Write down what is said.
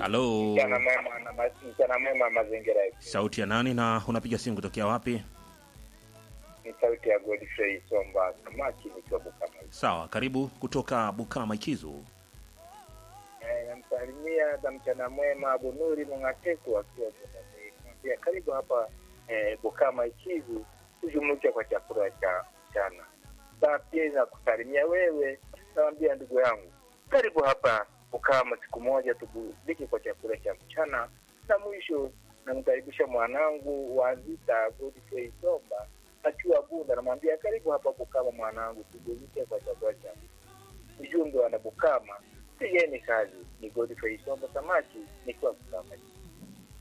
halo Mchana mwema na ma- mchana mwema mazingira yetu. sauti ya nani na unapiga simu kutokea wapi Ni sauti ya Godfrey Somba Samaki nikiwa Bukama. sawa karibu kutoka bukama ikizu Eh, namsalimia za mchana mwema Bunuri Mungateku akiwa Bukama. Pia karibu hapa eh, Bukama Ikizu tujumuike kwa chakula cha mchana. Saa pia na kusalimia wewe, nawambia ndugu yangu, karibu hapa Bukama siku moja tuburudike kwa chakula cha mchana, na mwisho namkaribisha mwanangu wa Zita Godfrey Somba akiwa Bunda, namwambia karibu hapa Bukama mwanangu, tuburudike kwa chakula cha ujumbe wana Bukama, pigeni kazi. Ni Godfrey Somba Samaki nikiwa Bukama.